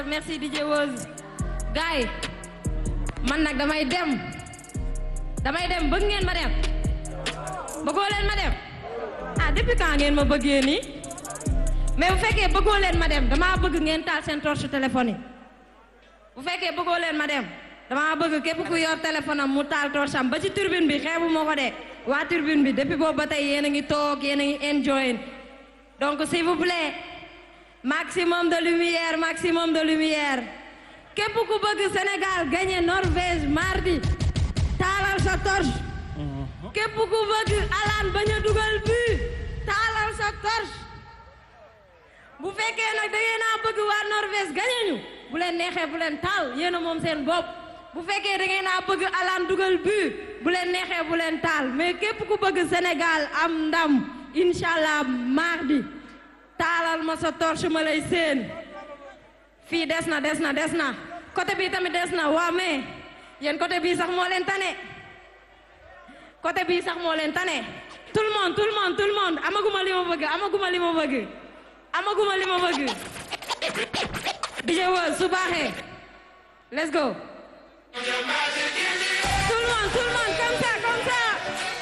merci DJ Woz gars yi man nag damay dem damay dem bëgg ngeen ma dem bëggoo leen ma dem ah depuis quand ngeen ma bëggee nii mais bu fekkee bëggoo leen ma dem damaa bëgg ngeen taal seen torche téléphone yi bu fekkee bëggoo leen ma dem damaa bëgg képp ku yor téléphone am mu taal torche am ba ci turbine bi xeebu moo ko de waa turbine bi depuis boobu ba tey yéen a ngi toog yéen a ngi enjoy donc s'il vous plaît maximum de lumière maximum de lumière képp ku bëgg Sénégal gagné Norvège mardi taalal sa torche képp ku bëgg Alan bañ a dugal but taalal sa torche bu fekkee nag da ngeen a bëgg waa Norvège gagné ñu bu leen neexee bu leen taal yéen a moom seen bopp bu fekkee da ngeen a bëgg Alan dugal but bu leen neexee bu leen taal mais képp ku bëgg Sénégal am ndam incha allah mardi taalal ma sa torche ma lay seen fii des na des na des na côté bii tamit des na waa mais yéen côté bii sax moo leen tane côté bii sax moo leen tane tout le monde tout le monde tout le monde amaguma li ma bëgg amaguma li ma bëgg amaguma li ma bëgg DJ Woz su baaxee let's go tout le monde tout le monde comme ça comme ça